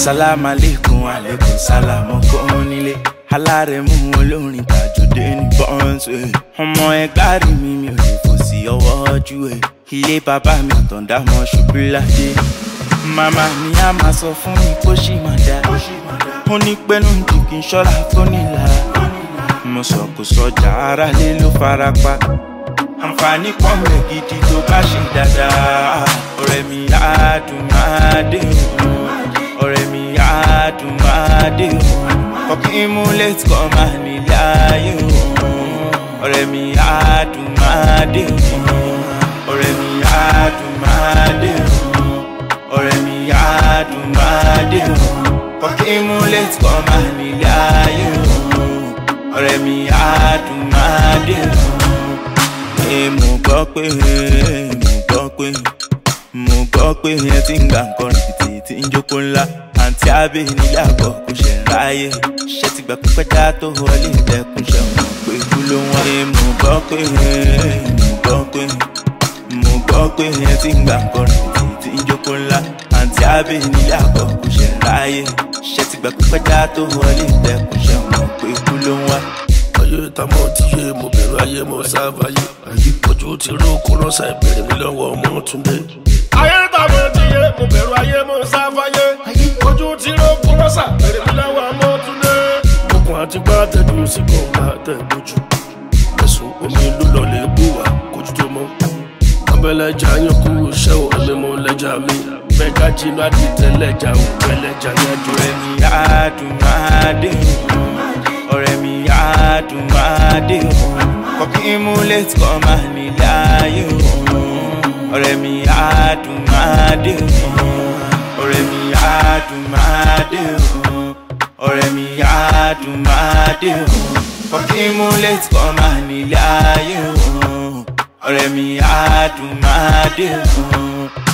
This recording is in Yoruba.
sálámù aleykum aleykum sálámù kún nílé alárẹ̀mú olórin tàjọdé ní bọ́ǹsì ọmọ ẹgbàá rí mi mi ò lè fò sí ọwọ́ ojú ẹ̀ ilé bàbá mi àtọ̀dá mọ́ ṣubú ládé màmá mi á máa sọ fún mi kó ṣì máa dá ó ní pẹ́nu jù kí n ṣọ́ra tó nílara mo sọ kò sọjà ara lé ló fara pa àǹfààní pọ̀ mẹ́ gidi tó bá ṣe dáadáa ọ̀rẹ́ mi á dùn máa dé òun ọ̀rẹ́ mi á dùn máa dé òun kọ́kí mú létí kọ́ máa nílé ayé òun ọ̀rẹ́ mi á dùn máa dé òun ọ̀rẹ́ mi á dùn máa dé òun ọ̀rẹ́ mi á dùn máa dé òun kọ́kí mú létí kọ́ máa nílé ayé òun ọ̀rẹ́ mi á dùn máa dé òun mo gbọ́ pé mo gbọ́ pé mo gbọ́ pé ẹ ti ń gbà nǹkan rìbìtì tí ń jókòó ńlá àǹtí abẹ́ nílé àbọ̀ kò ṣe ń ráyè ṣé ti gbà pípẹ́ dá tó wọlé ìdẹ́kùn ṣe mọ̀ pé kú ló wọ́n. mo gbọ́ pé mo gbọ́ pé mo gbọ́ pé ẹ ti ń gbà nǹkan rìbìtì tí ń jókòó ńlá àǹtí abẹ́ nílé àbọ̀ kò ṣe ń ráyè ṣé ti gbà pípẹ́ dá tó wọlé ìdẹ́kùn ṣe mọ̀ pé kú ló wọ́n ayé tamọ́ ti yé mo bẹ̀rù ayé mo sáfàyè ojú ti ró kó rọ́ṣà ìbéèrè mi lọ́wọ́ ọmọ túndé. ayé tamọ́ ti yé mo bẹ̀rù ayé mo sáfàyè ojú ti ró kó rọ́ṣà ìbéèrè mi lọ́wọ́ ọmọ túndé. okùn àti gbá tẹ̀dú sí kò bá tẹ̀ lójú ẹ̀sùn omi ló lọ lè bù wá kójú tó mọ́. abẹ́lẹ́jà yín kú iṣẹ́ ò ẹ̀mí mo lẹ́jà mi bẹ́ẹ̀ká jinú àdìtẹ̀ lẹ́jà ò pẹ́lẹ́jà yájú ọ̀rẹ́ mi á dùn máa dé òun ọ̀rẹ́ mi á dùn máa dé òun kọ́kí mú létí kọ́ máa nílé ayé òun ọ̀rẹ́ mi á dùn máa dé òun ọ̀rẹ́ mi á dùn máa dé òun ọ̀rẹ́ mi á dùn máa dé òun kọ́kí mú létí kọ́ máa nílé ayé òun ọ̀rẹ́ mi á dùn máa dé òun.